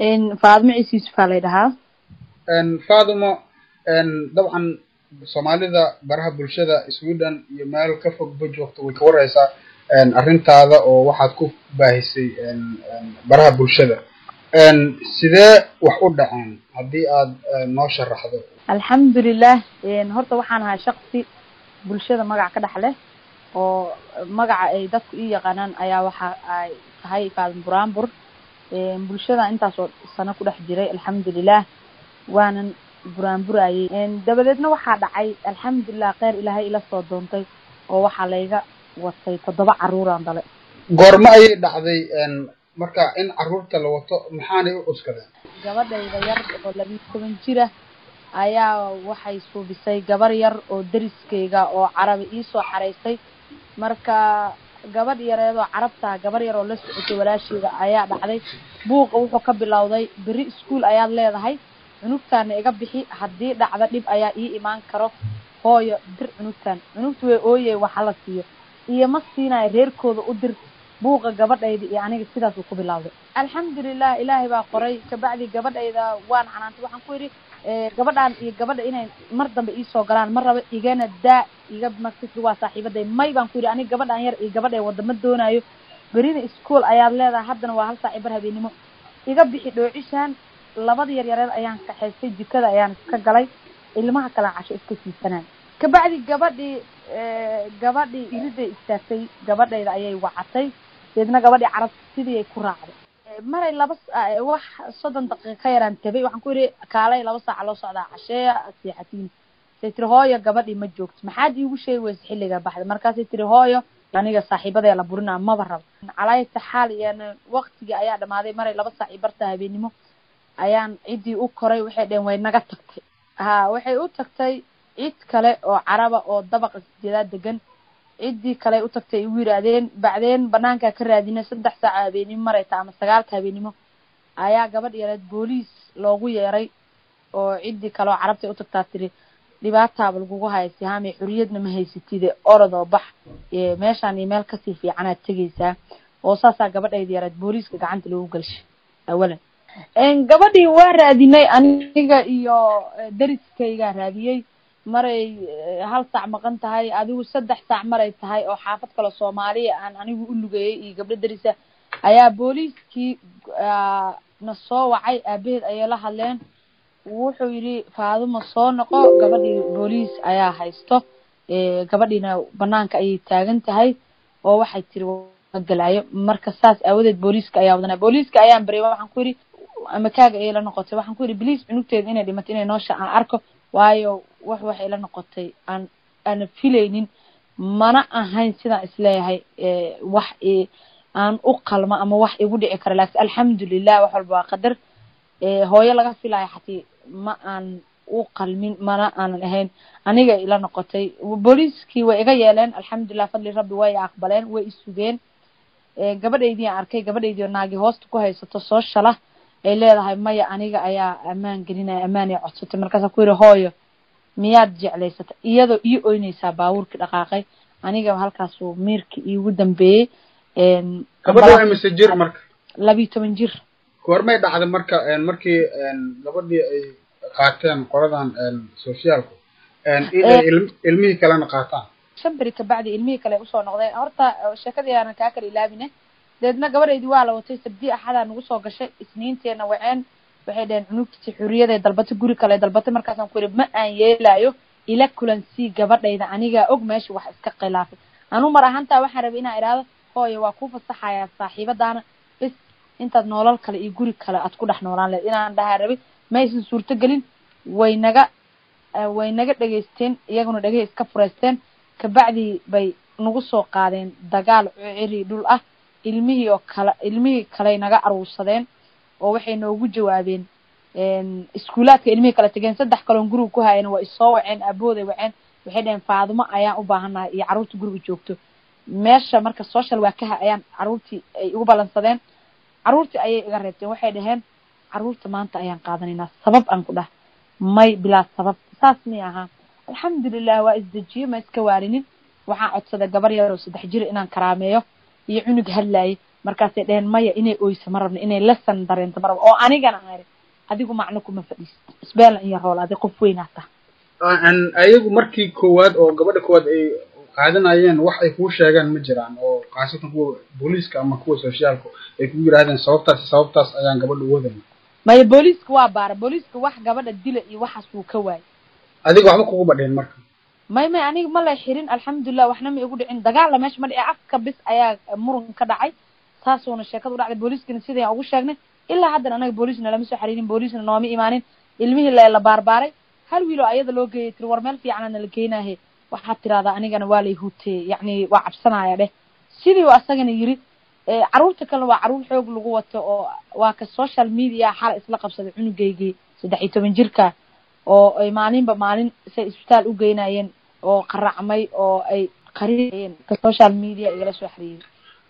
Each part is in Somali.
faadimo ciise yuusufaa lay dhahaa faadimo dabcan soomaalida baraha bulshada sweden iyo meel ka fogba joogto way ka wareysaa arrintaada oo waxaad ku baahisay baraha bulshada sidee wax u dhaceen haddii aad noo sharaxdo alxamdulilah horta waxaan ahaa shaksi bulshada magac ka dhex leh oo magaca ay dadku ii yaqaanaan ayaa waxa ay tahay faadin buraanbur bulshada intaasoo sano ku dhex jiray alxamdulilah waanan buraanburayay dabadeedna waxaa dhacay alxamdulilah kheyr ilaahay ila soo doontay oo waxaa layga watay toddoba caruuraan dale goormo ayay dhacday marka in caruurta la wato maxaanay u cuskadeen gabadhayda yar oo labiyi toban jira ayaa waxay suubisay gabar yar oo deriskeyga oo carabi iisoo xaraysay marka gabadh yareedoo carabtaa gabar yar oo la socotay walaasheeda ayaa dhacday buuqa wuxuu ka bilowday beri ischool ayaad leedahay cunugtaana iga bixi haddii dhacda dhib ayaa ii imaan karo hooyo dir cunugtaan cunugta way ooyey waxa la siiyo iyo ma siinayo reerkooda u dir buuqa gabadhayda iyo aniga sidaas uu ku bilawday alxamdulilah ilaahay baa qoray kabacdi gabadhayda waan canaantay waxaan ku yidhi gabadhaan iyo gabadha inay mar dambe iisoo galaan ma raba igana daa iga markasi waa saaxiibaday may baan ku yidhi aniga gabadhaan yar iyo gabadhay wadda ma doonaayo berina school ayaad leedahay haddana waa hal saaci bar habeenimo iga bixi dhoocishaan labada yar yareed ayaan kaxaystay jikada ayaan iska galay ilmaha kalean casho iska siisanay kabacdi gabadhii gabadhii iriday istaagtay gabadhayda ayay wacatay deedna gabadhii carab sidii ay ku raacday maray laba wax soddon daqiiqa ka yaraan tabay waxaan ku yidhi kaalay laba saaca loo socdaa casheeya seexatiin say tiri hooyo gabadhii ma joogto maxaad iigu sheegi weysa xilliga baxda markaasay tiri hooyo aniga saaxiibadee la burinaa maba rabo calaayata xaal iyana waktigii ayaa dhamaaday maray laba saac i barta habeenimo ayaan ciddii u koray waxay dheheen way naga tagtay ha waxay u tagtay cid kale oo caraba oo dabaqa sijeedaa degan ciddii kale u tagtay ay ugu yidhaahdeen bacdeen banaankaa ka raadina saddex saaca habeenimo marayta ama sagaalka habeenimo ayaa gabadh yareed booliis loogu yeeray oo ciddii kale oo carabtay u tagtaa tiri dhibaataaba lagugu haya sihaame xuriyadna ma haysatide orodoo bax meeshaan iyo meel kasii fiicanaad tegaysaa oo saasaa gabadhayda yareed booliiska gacanta loogu galshay awalan gabadhii waa raadinay aniga iyo deriskaygaa raadiyey maray hal saac maqan tahay adigu saddex saac maray tahay oo xaafad kale soomaaliya aan anigu u lugeeyey iyo gabdho derisa ayaa booliiskii na soo wacay aabaheed ayay la hadleen wuxuu yidhi faaduma soo noqo gabadhii booliis ayaa haysto gabadhiina banaanka ayay taagan tahay oo waxay tiri galaayo marka saas aawadeed booliiska ayaa wadanaa booliiska ayaan baryay waxaan ku yidhi amakaaga ayay la noqotay waxaan ku yidhi bliis cunugteeda inay dhimato inay noosha aan arko waayo wax waxay la noqotay aan aana filaynin mana ahayn sidaan isleeyahay wax aan u qalmo ama wax igu dhici kara laakiin alxamdulilah wax walba waa qadar hooyo laga filayo xatii ma aan u qalmin mana aanan ahayn aniga ila noqotay booliiskii way iga yeeleen alxamdulilah fadli rabbi way aqbaleen way isugeen gabadhaydii aan arkay gabadhaydii oo naagi hoosta ku haysato soo shala ay leedahay maya aniga ayaa ammaan gelinaya ammaanay codsatay markaasaan ku yidhi hooyo miyaad jeclaysata iyadoo ii oynaysaa baabuurkii dhaqaaqay aniga halkaasuu miirkii iigu dambeeyey gabadha waa imise jir marka labiyi toban jir goormay dhacday marka markii gabadhii ay qaateen qoladan sociaalku inay ilmihii kalena qaataan shan beri kabacdi ilmihii kale usoo noqdeen horta sheekadii aanan kaa kala ilaabine deedna gabadhaydii waa la watay sabdii axadaa nagu soo gashay isniinteena waceen waxay dhaheen cunugtiisi xuriyaday dalbatay guri kale dalbatay markaasaan ku yidhi ma aan yeelaayo ila kulansii gabadhayda anigaa og meesha wax iska khilaafay anu mar ahaantaa waxaan rabay inaan idhaahdo hooyo waa ku fasaxayaa saaxiibadaana bis intaad noolal kale iyo guri kale aad ku dhex noolaan leed inaan dhahaa rabay ma aysan suurto gelin way naga way naga dhegaysteen iyaguna dhegahey iska fureysteen kabacdii bay nagu soo qaadeen dagaal ciri dhul ah ilmihii oo kale ilmihii kaley naga aruursadeen oo waxay noogu jawaabeen iskuulaadka ilmihii kale tegeen saddex kaloon guriga ku haayeen waa isoo waceen aabooday waceen waxay dhaheen faadumo ayaan u baahannahay iyo carruurta guriga joogto meesha marka social waakaha ayaan carruurtii ay igu ballansadeen carruurtii ayay iga reebteen waxay dhaheen carruurta maanta ayaan qaadanaynaa sabab aan ku dhah may bilaa sabab saas mi ahaa alxamdulilah waa isdejiye ma iska waarinin waxaan codsaday gabar yar oo saddex jir inaan karaameeyo iyo cunug hadlaayay markaasay dheheen maya inay oyso ma rabno inay lesson dareento ma rabno oo anigana aan iri adigu macno kuma fadhiist isbeelan iyo rool adi qof weynaa taha ayagu markii koowaad oo gabadha koowaad ay qaadanayeen wax ay kuu sheegaan ma jiraan oo khaasatan kuwa booliiska ama kuwa sociaalka ay kugu yidhahdeen sababtaas sababtaas ayaan gabadha u wadayna maya booliiska waa baara booliiska wax gabadha dila iyo waxaas wuu ka waayay adiga waxba kugu badheen marka may may aniga ma lay xirin alxamdulilah waxna ma igu dhicin dagaalla meesha ma dhici afka bis ayaa muran ka dhacay saasuuna sheekada u dhacday booliiskana sidayaan ugu sheegnay ilaa haddan anaga booliisna lama soo xariirin booliisna nooma imaanin ilmihii la la baarbaaray hal wiiloo ayada loo geeyay tiri war meel fiicanana la geenaahe waxaad tirahdaa anigana waa lay huutee yacni waa cabsanaya dheh sidii u asagana yiri carruurta kalena waa carruur xoog lagu wato oo waa ka social media xala isla qabsaday cunugeygii saddex iyo toban jirka oo ay maalinba maalin say isbitaal u geynayeen oo qaracmay oo ay qarinayeen ka social media igala soo xiriiray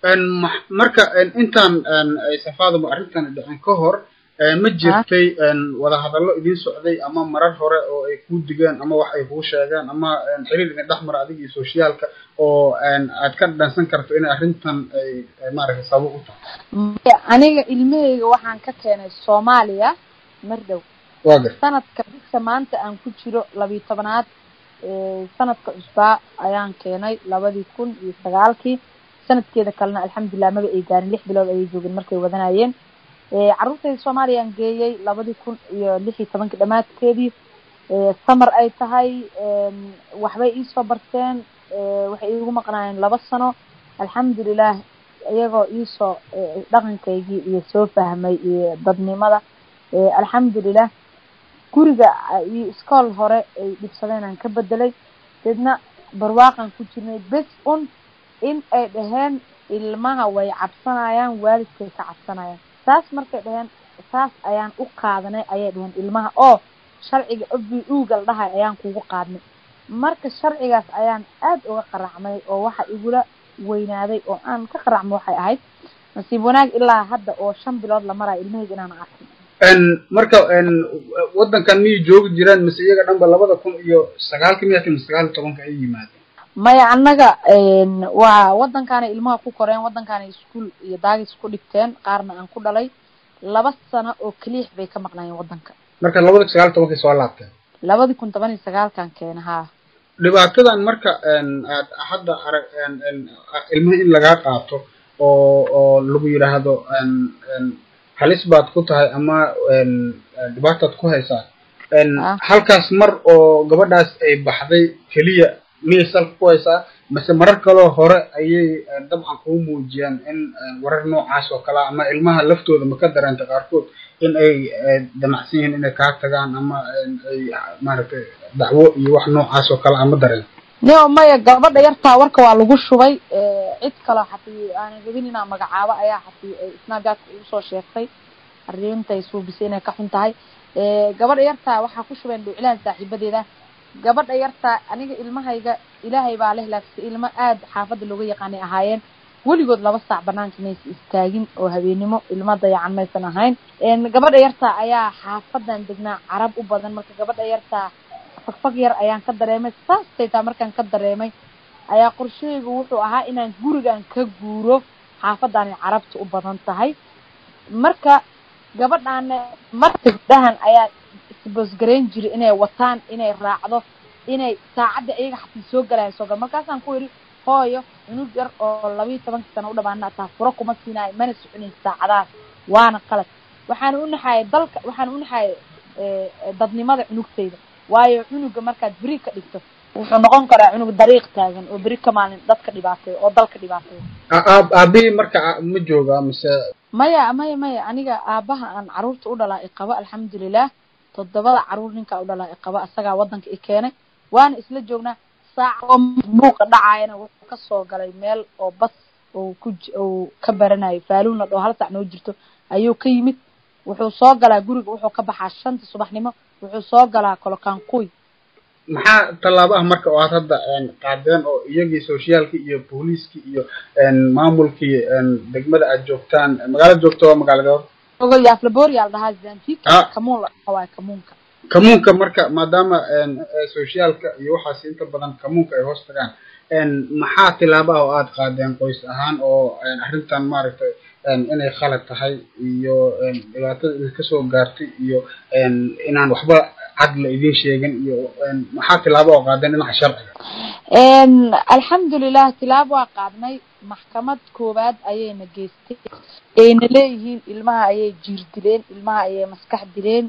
marka intaan aysan faadimo arrintan dhicin ka hor ma jirtay wadahadallo idin socday ama marar hore oo ay kuu digeen ama wax ay kuu sheegaan ama xiriir idin dhex mara adiga iyo sociaalka oo aad ka dhansan karto inay arrintan ay maaragtay sabab u tahay aniga ilmaheyga waxaan ka keenay soomaaliya mar dhow waa gar sanadka bisha maanta aan ku jiro labiyo tobanaad sanadka cusbaa ayaan keenay labadii kun iyo sagaalkii sanadkeeda kalena alxamdulilah maba ay gaarin lix bilood ayay joogeen markay wadanayeen carruurtayda soomaaliyaan geeyey labadii kun iyo lix iyo tobankii dhamaadkeedii samar ay tahay waxbay iisoo barteen waxay iigu maqnaayeen laba sano alxamdulilah iyagoo iisoo dhaqankaygii iyo soo fahmay iyo dadnimada alxamdulilah guriga iyo iskool hore ay dhibsadeen aan ka bedelay deedna barwaaqan ku jirnay bes un in ay dhaheen ilmaha way cabsanayaan waalidkay ka cabsanayaan saas markay dhaheen saas ayaan u qaadanay ayay dhaheen ilmaha oo sharciga obi uugal dhahay ayaan kugu qaadnay marka sharcigaas ayaan aad uga qaracmay oo waxa igula weynaaday oo aan ka qaracmo waxay ahayd nasiib wanaag ilaa hadda oo shan bilood la marayo ilmahayga inaan arkin marka waddankan miyay joogi jireen mise iyaga dhanba labada kun iyo sagaalka miya mise sagaal iyo tobanka ay yimaadeen maya annaga waa waddankaanay ilmaha ku koreen waddankaanay iskuol iyo daagis ku dhigteen qaarna aan ku dhalay laba sano oo keliix bay ka maqnaayeen waddanka marka labada kun sagaal iyo tobankay soo laabteen labadii kun toban iyo sagaalkan keena haa dhibaatadan marka aad hadda arag ilmaha in lagaa qaato oo oo lagu yidhaahdo halis baad ku tahay ama dhibaataad ku haysaa halkaas mar oo gabadhaas ay baxday keliya miyay salka ku haysaa mase marar kaloo hore ayay dabcan kuu muujiyaan in warar noocaas oo kalea ama ilmaha laftooda ma ka dareenta qaarkood in ay damacsan yihiin inay kaa tagaan ama ay maaragtay dacwo iyo wax noocaas oo kale ama dareen nio maya gabadha yartaa warka waa lagu shubay cid kaloo xatii aanan rabin inaa magacaabo ayaa xatii snapjatka ugu soo sheegtay arrintay suubisay inay ka xun tahay gabadha yartaa waxaa ku shubeen dhuuclahan saaxiibadeeda gabadha yartaa aniga ilmahayga ilaahay baa leh laakiin ilmo aad xaafadda looga yaqaanay ahaayeen weligood laba saac banaanka maysa istaagin oo habeenimo ilmo dayacan maysan ahayn gabadha yartaa ayaa xaafadan degnaa carab u badan marka gabadha yartaa fagfag yar ayaan ka dareemay saastay taa markaan ka dareemay ayaa qorshahaygu wuxuu ahaa inaan gurigan ka guuro xaafadaanay carabta u badan tahay marka gabadhaana marka gabdhahan ayaa isboosgarayn jiray inay wataan inay raacdo inay saacadda iyaga xatii soo galayan soo gal markaasaan ku yidhi hooyo cunug yar oo labiiyo tobankii sana u dhamaana taa furo kuma siinaayo mana soconayn saacadaas waana qalad waxaana u naxaayay dalka waxaana u naxaayay dadnimada cunugtayda waayo cunuga markaad beri ka dhigto wuxuu noqon karaa cunug dariiq taagan oo beri ka maalin dadka dhibaateeyo oo dalka dhibaateeyo aabihii marka ma joogaa mise maya maya maya aniga aabaha aan caruurta u dhalaa iqabo alxamdulilah toddobada caruur ninkaa u dhalaa iqabo asagaa waddanka i keenay waana isla joognaa saac oo buuqa dhacaayana wuxuu kasoo galay meel oo bas oo ku uu ka baranayo faaluunla dhoo hal sac noo jirto ayuu ka yimid wuxuu soo galaa guriga wuxuu ka baxaa shanta subaxnimo wuxuu soo galaa kolokankuy maxaa tallaabo ah marka oo aad hadda qaadeen oo iyagii sociaalkii iyo booliiskii iyo maamulkii degmada aad joogtaan magaalada joogta waa magaalada yaaflaboria la dhahaa zantika kamuun la dhaha waay kamuunka kamuunka marka maadaama sociaalka iyo waxaas inta badan kamuunka ay hoos tagaan maxaa tilaaba ah oo aada qaadeen qoys ahaan oo arrintan maaragtay inay khalad tahay iyo dhibaatada idinka soo gaartay iyo inaan waxba cad la idin sheegin iyo maxaa tilaabo oo qaadeen dhinaca sharciga alxamdulilah tilaabo waa qaadnay maxkamad koowaad ayayna geystay ayna leeyihiin ilmaha ayay jiir dileen ilmaha ayay maskax dileen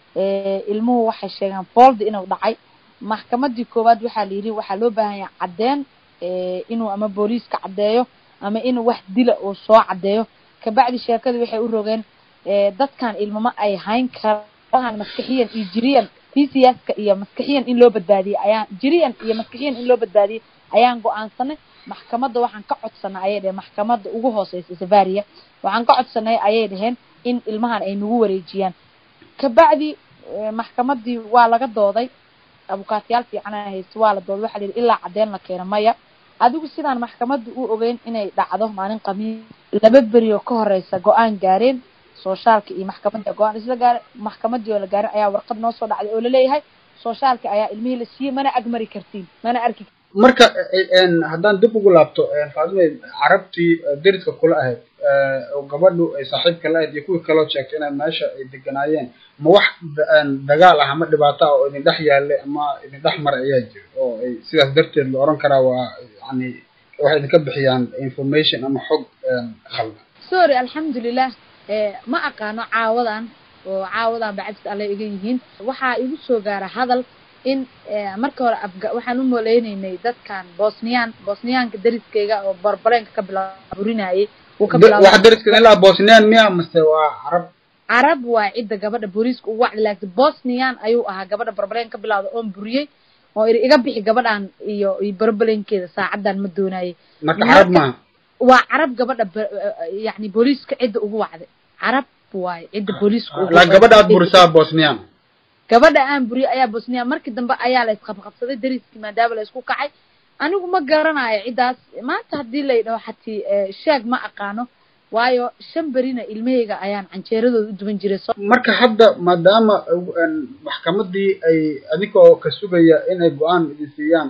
ilmuhu waxay sheegeen foolda inuu dhacay maxkamadii koowaad waxaa la yidhi waxaa loo baahan yahay caddeen inuu ama booliiska caddeeyo ama inuu wax dila uu soo caddeeyo kabacdi sheekadii waxay u rogeen dadkan ilmama ay hayn karaan maskaxiyan iyo jiriyan tcska iyo maskaxiyan in loo badbaadiyey ayaan jiriyan iyo maskaxiyan in loo badbaadiyey ayaan go-aansanay maxkamadda waxaan ka codsanay ayay dheheen maxkamadda ugu hooseysa savaria waxaan ka codsanay ayay dhaheen in ilmahan ay nagu wareejiyaan kabacdi maxkamadii waa laga dooday abukaatiyaal fiican a haysta waa la dooday waxa la yidhi ilaa cadeen la keeno maya adigu sidaan maxkamadda u ogeyn inay dhacdo maalin qamiis laba beri oo ka horeysa go-aan gaareen sooshaalka iyo maxkamadda go-aan isla gaare maxkamadii oo la gaarin ayaa warqad noo soo dhacday oo laleeyahay sooshaalka ayaa ilmihii la siiyey mana agmari kartiin mana arki marka haddaan dib ugu laabto faadime carabtii deriska kula ahayd oo gabadhu ay saaxiibka la ahayd iyo kuwii kaloo sheegtay inay meesha ay deganaayeen ma wax dagaal ah ama dhibaato ah oo idin dhex yaallay ama idin dhex maray ayaa jira oo ay sidaas darteed la oran karaa waa yani waxay idinka bixiyaan information ama xog khaldan sorry alxamdulilah ma aqaano caawadan oo caawadan bacabsi alle iga yihiin waxaa igu soo gaara hadal in marka hore afga waxaan u moleyneynay dadkan bosniyaan bosniyaanka dariskeyga oo barbareenka ka bilaaburinayay uu ka wax deriska ilaa bosniyaan miya mase waa carab carab waa cidda gabadha booliiska ugu wacdi laakiin bosniyan ayuu ahaa gabadha barbareen ka bilawda oon buriyey oo iri iga bixi gabadhan iyo iyo barbarenkeeda saacadan ma doonayay marka carab maaha waa carab gabadha yani booliiska cidda ugu wacday carab waaye cidda booliiska ugu la gabadha aad burisaa bosniyaan gabadha aan buriyay ayaa bosniya markii dambe ayaa la isqabqabsaday dariskii maadaama la isku kacay anigu ma garanayo ciddaas maanta haddii la yidhaho xatii sheeg ma aqaano waayo shan berina ilmahayga ayaan canjeeradooda u duban jiray marka hadda maadaama maxkamadii ay adigoo ka sugaya inay go-aan idin siiyaan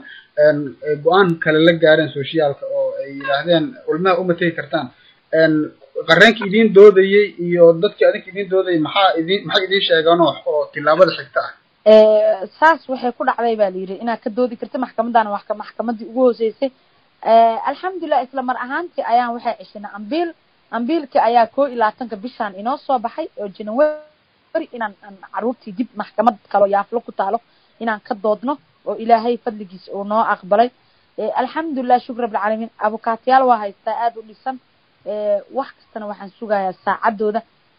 go-aan kale la gaareen sociaalka oo ay yidhaahdeen ulmaha uma tegi kartaan qareenkii idiin doodayey iyo dadkii adinka idiin doodayay maxaa idin maxay idiin sheegeen oo oo tilaabada xigta ah saas waxay ku dhacday ba la yidhi inaad ka doodi karta maxkamaddaana wax maxkamadii ugu hooseysay alxamdulilah isla mar ahaantii ayaan waxay ceshinay ambiil ambiilkii ayaa koo iyo labaatanka bishaan inoo soo baxay oo january inaan caruurtii dib maxkamad kaloo yaaflo ku taalo inaan ka doodno oo ilaahay fadligiis uu noo aqbalay alxamdulilah shukr rabbilcaalamiin abukaatiyaal waa haystaa aada u dhisan wax kastana waxaan sugayaa saacadooda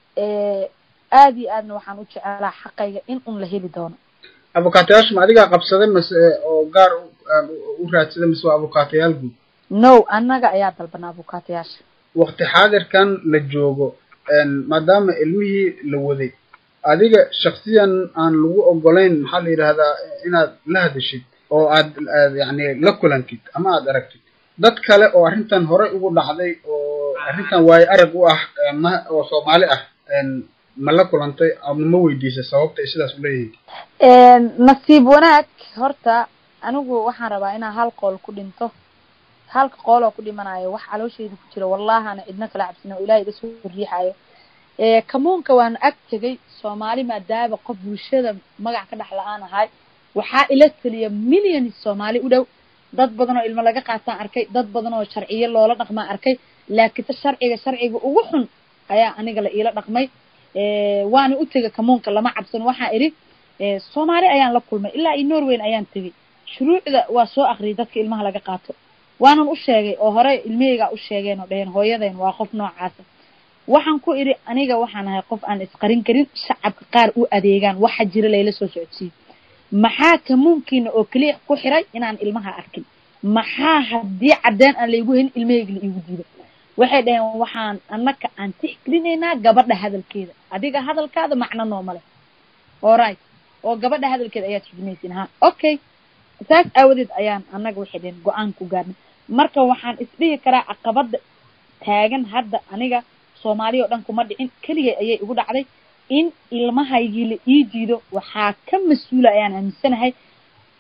aada iyo aadna waxaan u jecelaa xaqayga in un la heli doono abukaatayaasha ma adigaa qabsaday mase oo gaar u raadsaday mase waa abukaatayaal guud no annaga ayaa dalbanaa abukaatayaasha wakti xaadirkan la joogo maadaama ilmihii la waday adiga shaksiyan aan lagu ogolayn maxaa la yidhahdaa inaad la hadashid oo aad yani la kulantid ama aad aragtid dad kale oo arrintan horey ugu dhacday oo arrintan waayo arag u ah ma oo soomaali ah ma la kulantay ama ma weydiisay sababta ay sidaas uleeyihiin nasiib wanaag horta anigu waxaan rabaa inaan hal qool ku dhinto halka qool oo ku dhimanayo wax caloosheyda ku jira wallahana cidna kala cabsina oo ilahay iga soo riixayo kamuunka waana ag tegay soomaali maadaaba qof bulshada magac ka dhex la-aan ahay waxaa ila taliya millions soomaali u dhow dad badan oo ilmo laga qaataan arkay dad badan oo sharciyo loola dhaqmaa arkay laakiinse sharciga sharciga ugu xun ayaa aniga la iila dhaqmay waana u tegay kamuunka lama cabsan waxaa idhi soomaali ayaan la kulmay ilaa iyo norweyn ayaan tegay shuruucda waa soo akriyay dadka ilmaha laga qaato waanan u sheegay oo hore ilmahaygaa u sheegeen oo dhaheen hooyadeen waa qof noocaasa waxaan ku idhi aniga waxaan ahay qof aan isqarin karin shacabka qaar u adeegaan waxa jira layla soo socodsiiyo maxaa kamuunkiina oo keliya ku xiray inaan ilmaha arkin maxaa haddii caddeen aan laygu helin ilmahayga la iigu diido waxay dhaheen waxaan annaka aan tixgelinaynaa gabadha hadalkeeda adiga hadalkaada macno nooma leh alright oo gabadha hadalkeeda ayaad xigmaysin ha okay saas aawadeed ayaan annaga waxay dhaheen go-aan ku gaarnay marka waxaan isdhihi karaa caqabada taagan hadda aniga soomaaliya oo dhan kuma dhicin keligay ayay igu dhacday in ilmahaygii la ii diido waxaa ka mas-uula ayaan aaminsanahay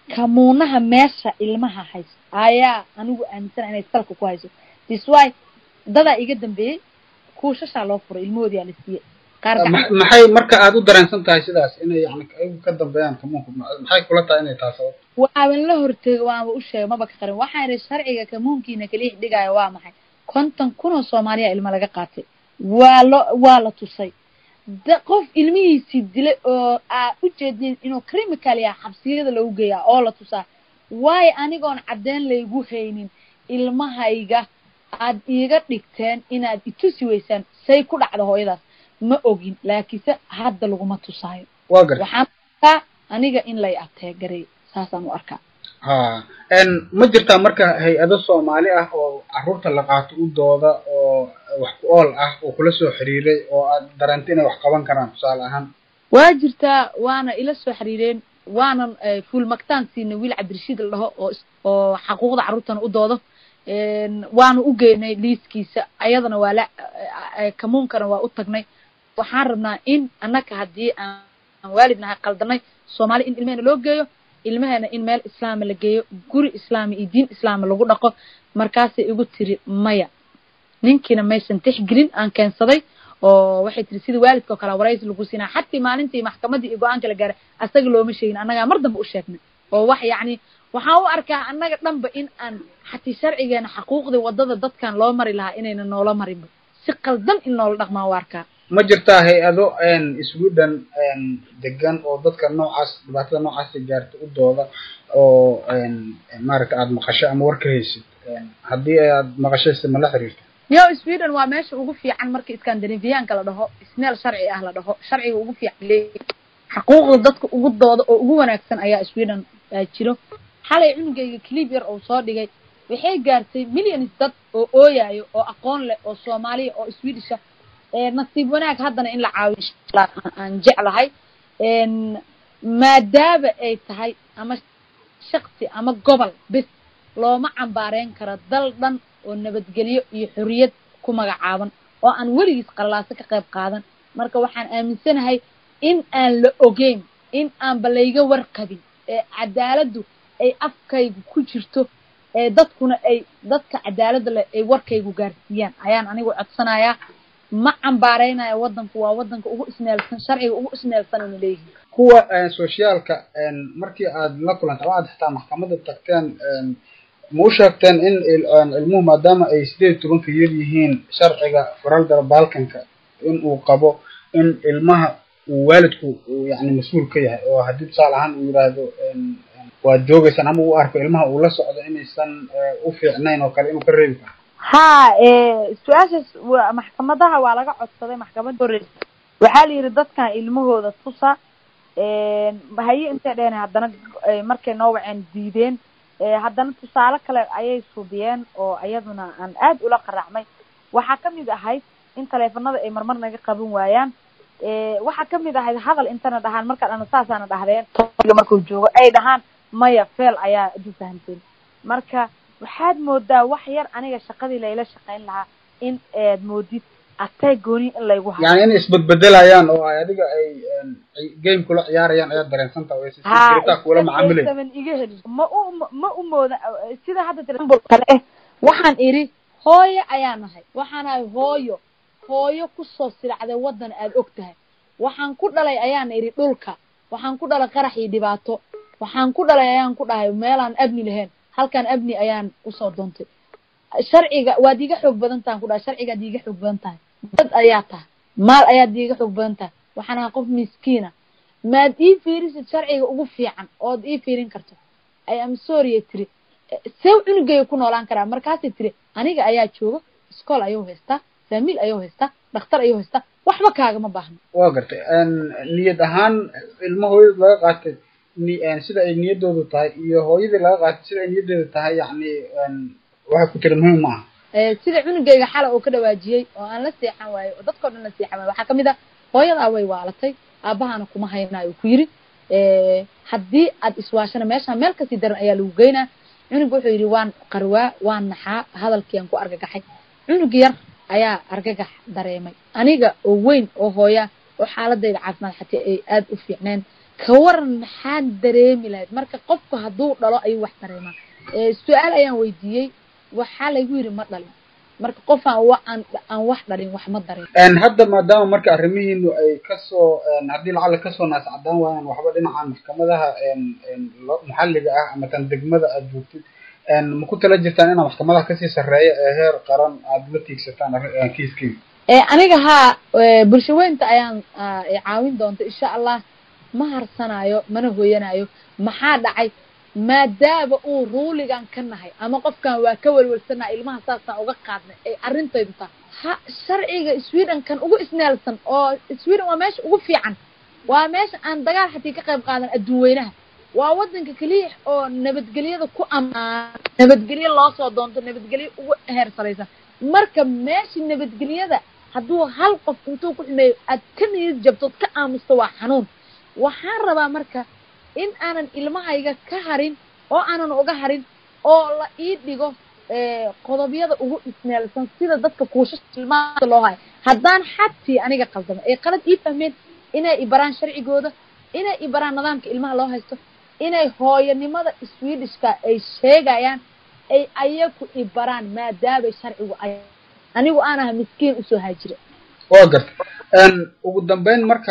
kamuunaha meesha ilmaha hayso ayaa anigu aaminsana inay salka ku hayso this why dadaa iga dambeeyey kuushashaa loo furay ilmahoodii aa la siiyey qaar Ma- maxay marka aad u dareensan tahay sidaas inay yani ayagu ka dambeeyaan kamuunka Ma- maxay kula tahay inay tahay sabab waaban la horteega waanba u sheegay maba ka qarin waxaan idhi sharciga kamuunkiina kaliix dhigaayo waa maxay konton kun oo soomaaliya ilmo laga qaatay waa lo waa la tusay da qof ilmihiisii dilay oo aa ujeedin inuu crimical yaha xabsiyada lagu geeyaa oo la tusaa waayo anigoon caddeyn laygu haynin ilmahayga aad iiga dhigteen inaad itusi weysaan say ku dhacda hooyadaas ma ogin laakiinse hadda laguma tusaayo waa gartay waxaan arkaa aniga in lay ateegaray saasaan u arkaa ha n ma jirtaa marka hay-ado soomaali ah oo carruurta la qaato u dooda oo wax ku ool ah oo kula soo xiriiray oo aad dareento inay wax qaban karaan tusaale ahaan waa jirtaa waana ila soo xiriireen waanan fuul magtaan siinay wiil cabdirashiid la dhaho oo is- oo xaquuqda carruurtana u doodo waanu u geynay liiskiisa ayadana waa la kamuunkana waa u tagnay waxaan rabnaa in annaka haddii aan aan waalid nahay qaldanay soomaali in ilmahena loo geeyo ilmaheena in meel islaama la geeyo guri islaami iyo diin islaama lagu dhaqo markaasay igu tiri maya ninkiina maysan tixgelin aan keensaday oo waxay tiri sida waalidka oo kale waraysi lagu siinaa xatii maalintii maxkamaddii iyo go-aanka la gaaray asaga looma sheegin annagaa mar dambe u sheegnay oo wax yacni waxaan u arkaa annaga dhanba in aan xatii sharcigeena xaquuqdii waddada dadkan loo mari lahaa inayna noola marinba si qaldan in noola dhaqmaa u arkaa ma jirtaa hay-ado sweden degan oo dadka noocaas dhibaatada noocaasa gaarta u dooda oo maaragta aada maqasho ama war ka haysid haddii aad maqashaysa ma la xiriirta yo sweden waa meesha ugu fiican marka scandinavianka la dhaho ismeel sharci ah la dhaho sharciga ugu fiican leeyahay xaquuqda dadka ugu dooda oo ugu wanaagsan ayaa sweden aa jiro xalay cunugayga clip yar oo soo dhigay waxay gaartay millions dad oo ooyayo oo aqoon leh oo soomaaliya oo swedisha nasiib wanaag haddana in la caawiyo inshaalla aan jeclahay maadaama ay tahay ama shaksi ama gobol bes looma cambaareyn karo dal dhan oo nabadgelyo iyo xorriyad ku magacaaban oo aan weligiis qallaaso ka qayb qaadan marka waxaan aaminsanahay in aan la ogeyn in aanba layga warqabin ee cadaaladdu ay afkaygu ku jirto ee dadkuna ay dadka cadaaladda leh ay warkaygu gaarsiiyaan ayaan anigu codsanayaa ma cambaareynayo waddanku waa waddanka ugu ismeelsan sharciga ugu ismeelsan ina leeyihin kuwa sociaalka markii aad la kulanta ama aad xitaa maxkamadda tagteen ma u sheegteen in ilmuhu maadaama ay sideed iyo tobanka yar yihiin sharciga faraldara balkanka in uu qabo in ilmaha uu waalidku uu yani mas-uul ka yahay oo haddii tusaale ahaan uu yidhaahdo waad joogaysaan ama uu arko ilmaha uu la socdo inaysan u fiicnayn oo kale inuu ka reebi karo ha su-aashaas wa maxkamadaha waa laga codsaday maxkamadda horeysa waxaa la yidhi dadkan ilmahooda tusa haye intay dheheen haddana markay noo waceen diideen haddana tusaale kale ayay suubiyeen oo iyaduna aan aad ula qaraacmay waxaa kamid ahayd in taleefanada ay marmar naga qaban waayaan waxaa kamid ahayd hadal intana dhahaan markaan ana saasaana dhahdeen markuu joogo ay dhahaan maya feel ayaa adu fahamteen marka waxaad moodaa wax yar aniga shaqadii layla shaqayn lahaa in aad moodid atay gooni in laygu hayo yani inay isbedbedelayaan oo ay adiga ay game kula ciyaarayaan ayaad dareensan tahay ha kula macaamilay saman iga helin ma u ma u mooda sida hadda tiraambul kale eh waxaan idhi hooyo ayaa nahay waxaan ahay hooyo hooyo kusoo silacday waddan aad og tahay waxaan ku dhalay ayaan idhi dhulka waxaan ku dhalay qarax iyo dhibaato waxaan ku dhalay ayaan ku dhahay meelaan abni lahayn halkaan abni ayaan usoo doontay sharciga waad iiga xoog badan tahan ku dhahay sharcigaad iiga xoog badan tahay dad ayaa tahay maal ayaad iiga xoog badan tahay waxaan ahaa qof miskiina maad ii fiirisid sharciga ugu fiican ood ii fiirin karto ay am sorry tiri see cunugayga ku noolaan karaa markaasay tiri aniga ayaa jooga iskool ayuu haystaa faamiil ayuu haystaa dhakhtar ayuu haystaa waxba kaagama baahno waa gartay niyad ahaan ilmo hooyada laga qaatay ni sida ay niyaddoodu tahay iyo hooyadii laga qaatay sida ay niyaddeedu tahay yacni waxay ku tiri muhiim ma aha sida cunugayga xala oo ka dhawaajiyey oo aan la seexan waayo oo dadkao dhan la seexan waayo waxaa kamid ah hooyadaa way waalatay aabahana kuma haynaayo ku yidhi haddii aad iswaashana meeshaan meel kasii daran ayaa lagu geynaa cunuga wuxuu yidhi waan qarwaa waan naxaa hadalkiiaan ku argagaxay cunug yar ayaa argagax dareemay aniga oo weyn oo hooya oo xaaladayda caafimaad xataa ay aada u fiicneen ka waran maxaan dareemi lahayd marka qofku hadduu dhalo ayuu wax dareemaa su-aal ayaan weydiiyey waxaa laygu yidhi ma dhalin marka qof aan wa aan aan wax dhalin wax ma dareem hadda maadaama marka arrimihiinu ay kasoo haddii lacala kasoo naas cadaan waayaan waxba dhinacan maxkamadaha maxalliga ah ama tan degmada aada joogtid ma ku tala jirtaan inaa maxkamadaha kasii sarreeya ee heer qaran aada la tiigsataan kiiskeyga aniga haa bulsho weynta ayaan caawin doonta insha allah ma harsanayo mana hooyanayo maxaa dhacay maadaama uu ruuligan ka nahay ama qofkan waa ka welwelsanaha ilmaha saasaan uga qaadnay ay arrintaydu tahay ha sharciga sweden kan ugu isneelsan oo sweden waa meesha ugu fiican waa meesha aan dagaal xatii ka qayb qaadan adduun weynaha waa waddanka keliya oo nabadgelyada ku amaan nabadgelyo loo soo doonto nabadgelyo ugu heer saraysan marka meesha nabadgelyada hadduu hal qof intuu ku xumeeyo aad ka niyad jabtood ka aamusto waa xanuun waxaan rabaa marka in aanan ilmahayga ka harin oo aanan uga harin oo la ii dhigo qodobyada ugu isneelsan sida dadka kuushasha ilmaha loo hayo haddaan xatii aniga qaldamo ay qalad ii fahmeen inay ibaraan sharcigooda inay ibaraan nidaamka ilmaha loo haysto inay hooyanimada swedishka ay sheegayaan ay ayaku ibaraan maadaamay sharcigu ay anigu aan aha miskiin usoo haajira waa garta ugu dambeyn marka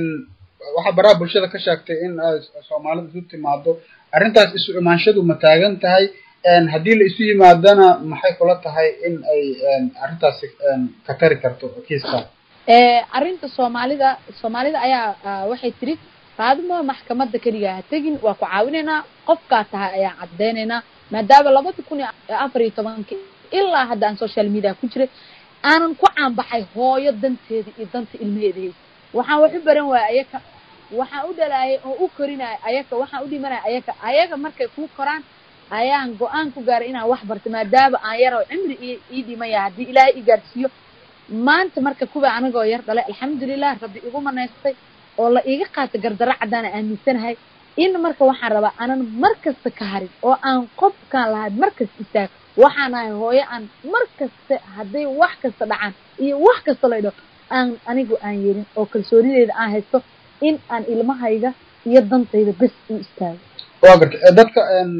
waxaa baraha bulshada ka sheegtay in soomaalida isu timaado arrintaas isu imaanshadu ma taagan tahay haddii la isu yimaadana maxay kula tahay in ay arrintaasi ka tari karto kiiska arrinta soomaalida soomaalida ayaa waxay tiri qaadimo maxkamadda keliga ha tegin waa ku caawinaynaa qofkaa tahay ayaan caddaynaynaa maadaama labada kun iyo afar iyo tobankii ilaa hadda aan social media ku jiray aanan ku caanbaxay hooyo danteeda iyo danta ilmaheeda haysa waxaan wax u baran waaya ayaka waxaan u dhalaayay oo u korinaya ayaka waxaan u dhimanaya ayaka ayaga markay kuu koraan ayaan go-aan ku gaaray inaan wax barto maadaama aan yaroo cimri i ii dhimaya haddii ilaahay i gaadhsiiyo maanta marka kuwa anigoo yar dhalay alxamdulilah rabbi igu manaystay oo la iiga qaata gardaro caddaana aaminsanahay in marka waxaan rabaa aanan mar kasta ka harin oo aan qofkaan lahayn mar kasta istaag waxaan ahay hooyo aan mar kasta hadday wax kasta dhacaan iyo wax kasta laydho aan anigu aan yeelin oo kalsoonideeda aan haysto in aan ilmahayga iyo dantayda bes u istaago waa garta dadka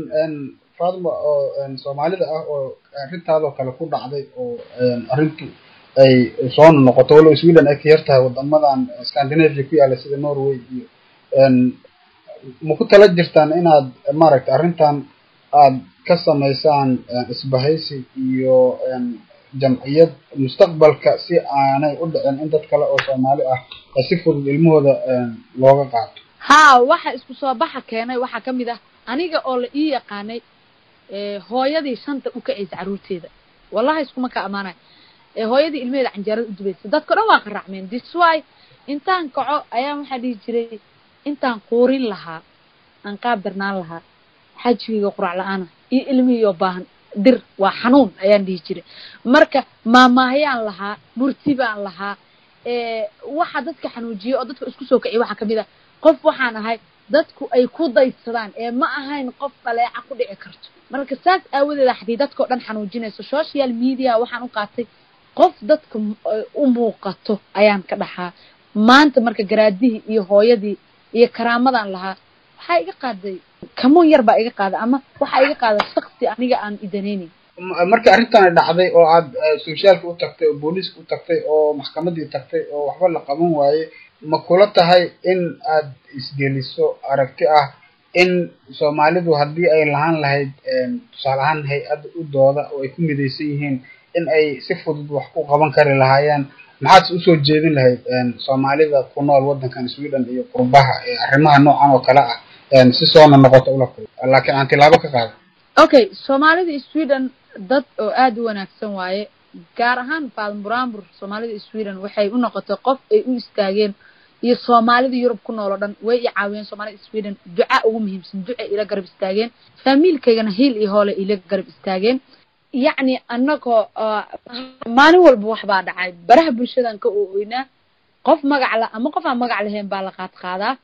fatima oo soomaalida ah oo arrintaadoo kale ku dhacday oo arrintu ay soo noqoto walow sweden ay ka yar tahay wadamadan scandinavia ku yaalla sida norway iyo ma ku tala jirtaan inaad maaragtay arrintan aad ka samaysaan isbahaysi iyo jamciyad mustaqbalka si aanay u dhicin in dad kale oo soomaali ah si fudud ilmahooda looga qaato haa waxa isku soo baxa keenay waxaa ka mid ah aniga oo la ii yaqaanay hooyadii shanta u kacaysa carruurteeda wallahi iskuma ka ammaanayo hooyadii ilmaheeda canjeerada u dubaysa dadka dhan waa qaraacmeen diswy intaan kaco ayaa waxaa dhihi jiray intaan quurin lahaa aan qaab darnaan lahaa xajigayga qurac la-aana iyo ilmihiioo baahan dir waa xanuun ayaan dhihi jiray marka maamaahayaan lahaa murti baan lahaa waxa dadka xanuujiyay oo dadka isku soo kiciya waxaa kamid ah qof waxaan ahay dadku ay ku daysadaan ee ma ahayn qof dhaleeca ku dhici karto marka saas aawadeeda haddii dadkao dhan xanuujinayso social media waxaan u qaatay qof dadka u muuqato ayaan ka dhaxaa maanta marka garaadihii iyo hooyadii iyo karaamadan lahaa waxaa iga qaaday kamuun yar baa iga qaaday ama waxaa iga qaaday shaksi aniga aan idanaynayn marka arrintan dhacday oo aad sociaalka u tagtay oo booliiska u tagtay oo maxkamadii tagtay oo waxba la qaban waaye ma kula tahay in aad isgeliso aragti ah in soomaalidu haddii ay lahaan lahayd tusaale ahaan hay-adda u dooda oo ay ku midaysan yihiin in ay si fudud wax ku qaban kari lahaayeen maxaad usoo jeedin lahayd soomaalida ku nool waddankan sweden iyo qurbaha ee arrimaha noocan oo kale ah si soona noqoto ula laakiin aan tilaabo ka qaada okay soomaalida sweden dad oo aada u wanaagsan waaye gaar ahaan faalmuraambur soomaalida sweden waxay u noqotay qof ay u istaageen iyo soomaalida yurub ku nool oo dhan way i caawiyeen soomaalida sweden duca ugu muhiimsan ducay ila garab istaageen faamiilkaygana hiil iyo hoole ila garab istaageen yacni annagoo maalin walba wax baa dhacay baraha bulshadan ka ooynaa qof magac la ama qof aan magac lahayn baa la qaad qaadaa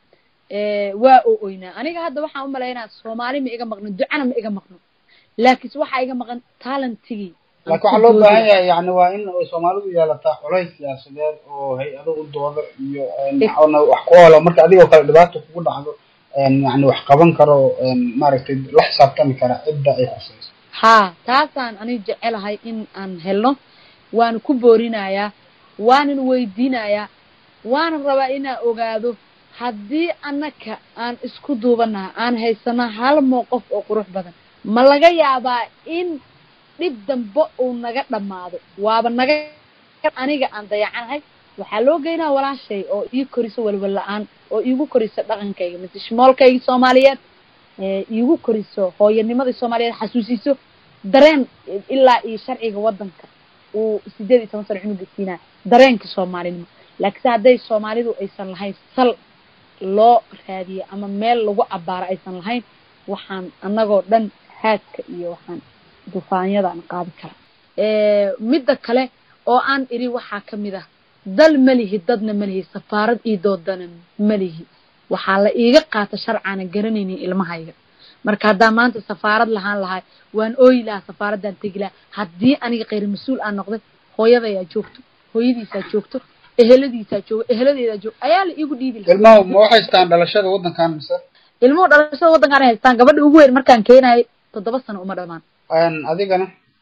waa oo oynaa aniga hadda waxaan u malaynaa soomaali ma iga maqno ducana ma iga maqno laakiinse waxaa iga maqan talentigii aan laakiin ku waxaa loo doodi baahan lahaa. yahay yani waa in ay soomaalidu yeelataa culays siyaasadeed oo hay-ado u dooda iyo een, Eh. ona wax ku oola marka adigoo kale dhibaato kugu dhacdo een, yani wax qaban karo een, maaragtay la xisaabtami kara cidda ay khusayso haa taasaan aniga jecelahay in aan helno waana ku boorinayaa waanan weydiinayaa waanan rabaa inaan ogaado haddii annaka aan isku duubanaha aan haysano hal mowqof oo qurux badan ma laga yaabaa in dhib dambe uu naga dhammaado waaba naga aniga aan dayacanahay waxaa loo geynaa walaashay oo ii koriso walwal la-aan oo iigu koriso dhaqankayga mise shmoolkayga soomaaliyeed ee iigu koriso hooyanimadii soomaaliyeed xasuusiso dareen ilaa iyo sharciga wadanka uu sideed iyo toban sano cunuga siinaa dareenka soomaalinimo laakiinse hadday soomaalidu aysan lahayn sal loo raadiyo ama meel lagu abbaaro aysan lahayn waxaan annagoo dhan haadka iyo waxaan dufaanyadaan qaadi karaa midda kale oo aan idhi waxaa ka mid ah dal ma lihi dadna ma lihi safaarad io doodana ma lihi waxaa la iiga qaata sharcaana garanaynin ilmahayga marka haddaa maanta safaarad lahaan lahay waan ooyi lahaa safaaraddaan tegi lahaa haddii aniga khayr mas-uul aan noqday hooyadayaa joogto hooyadiisaa joogto eheladiisaa joogo eheladeedaa joogo ayaa la iigu dhiibi lahaa ilmahu ma waxay haystaan dhalashada waddankan mise ilmuhu dhalashada waddankaan ay haystaan gabadha ugu weyn markaan keenayo toddoba sano uma dhamaan Een, adigana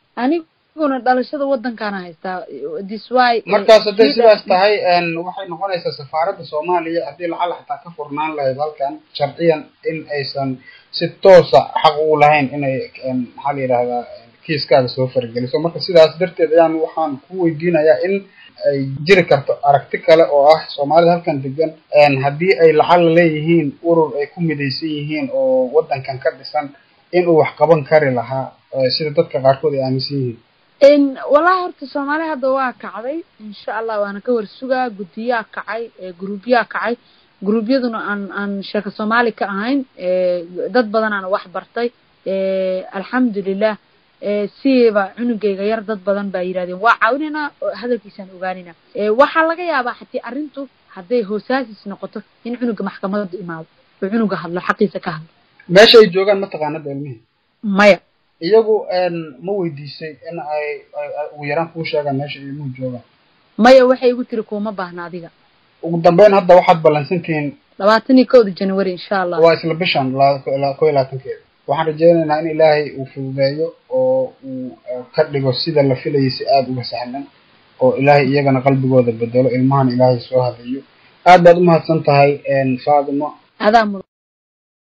aniguna dhalashada waddankaana haystaa this why markaas hadday sidaas tahay een, waxay noqonaysaa safaaradda soomaaliya haddii lacala xataa ka furnaan lahayd halkan sharciyan in aysan si toosa xaq ugu lahayn inay een, maxaa la yidhahdaa een, kiiskaaga soo fargeliso marka sidaas darteed ayaan waxaan ku weydiinayaa in ay jiri karto aragti kale oo ah soomaalida halkan degan een, haddii ay lacala leeyihiin urur ay ku midaysan yihiin oo waddankan ka dhisan inuu wax qaban kari lahaa eh, sida dadka qaarkood ay aaminsan yihiin n wallahi horta soomaaliya hadda waa kacday insha allah waana ka warsugaa guddiyaa kacay gruubyaa kacay gruubyaduna aan aan sheeko soomaali ka ahayn dad badanaana wax bartay alxamdulilah siiba cunugayga yar dad badan baa yidhahdeen waa caawinaynaa hadalkiisaan ogaanayna waxaa laga yaabaa hatii arrintu hadday hoosaasis noqoto in cunuga maxkamadda imaado oo cunuga hadlo xaqiisa ka hadlo meesha ay joogaan mataqaanada ilmihii maya iyagu ma weydiisay in ay ay- ay ugu yaraan kuu sheegaan meesha ilmuhu joogaan maya waxay igu tiri kuuma baahna adiga ugu dambeyn hadda waxaad ballansantihiin labaatan iyo kowda january insha allah waa isla bishan la- la- kow iyo labaatankeeda waxaan rajaynaynaa in ilaahay uu fududeeyo oo uu eh, ka dhigo sida la filayay si aada uga sahlan oo ilaahay iyagana qalbigooda bedelo ilmahan ilaahay soo hadayo aad baad umahadsan tahay faadimo adaa mudan